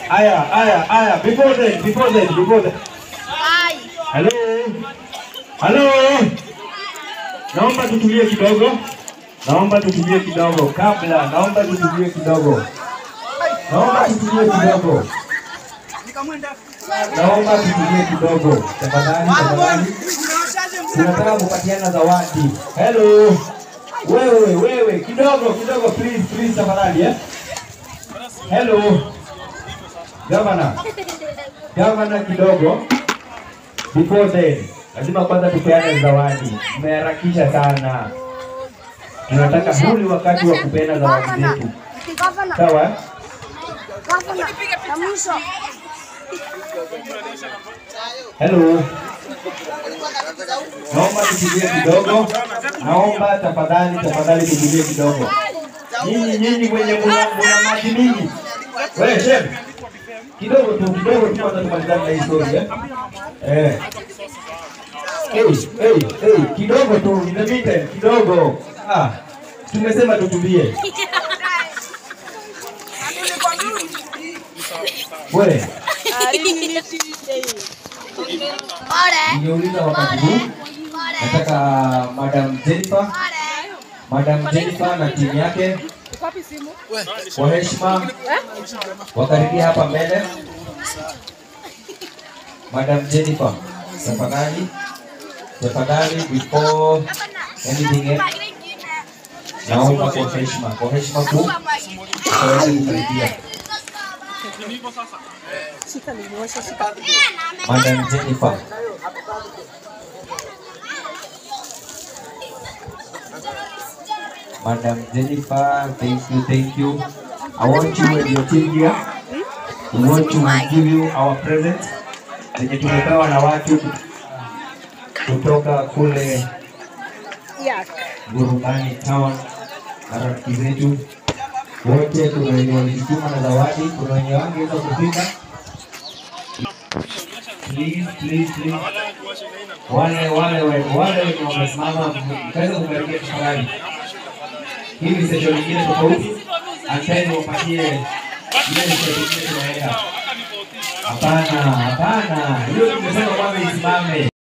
Aya, aya, aya. Before then, before then, before then. Hello. Hello. Naomba tutulie kidogo. Naomba tutulie kidogo kabla. Naomba tutulie kidogo. Naomba tutulie kidogo. Naomba tutulie kidogo. Tafadhali, tafadhali. Tunataka kupatiana zawadi. Hello. Wewe, wewe, kidogo, kidogo please, please tafadhali eh. Hello. Gavana. Gavana kidogo. Before then, lazima kwanza tupeane zawadi. Mmeharakisha sana. Tunataka huli wakati wa kupeana zawadi zetu. Sawa? eh? Hello. Naomba tutulie kidogo. Naomba tafadhali, tafadhali tutulie kidogo. Nyinyi nyinyi mwenye muna, muna maji mingi. Wewe chef. Kidogo tu, kidogo tu kwanza tumalizane na hii story eh. Eh. Hey, hey, hey, kidogo tu, in the meantime, kidogo. Ah, tumesema tutulie. Wewe, ningeuliza wakati huu nataka Madam Jennifer, Madam Jennifer na timu yake kwa heshima wakaribia hapa mbele. Madam Jennifer, tafadhali, tafadhali, before anything else, naomba kwa heshima, kwa heshima kuu ukaweze kukaribia. Madam Jennifer. Madam Jennifer, thank you, thank you. I want you and your team here. We want to give you our present zenye tumepewa na watu kutoka kule Burudani Town na rafiki zetu wote. Kuna wenye walijituma na zawadi, kuna wenye wangeweza kufika. Please, please, please. Wale wale wale wale wenye wamesimama mkaweza kukaribia tafadhali. Hii ni session nyingine tofauti, anteni wapatie ile session nyingine tunaenda. Hapana, hapana, hiyo tumesema kwamba isimame.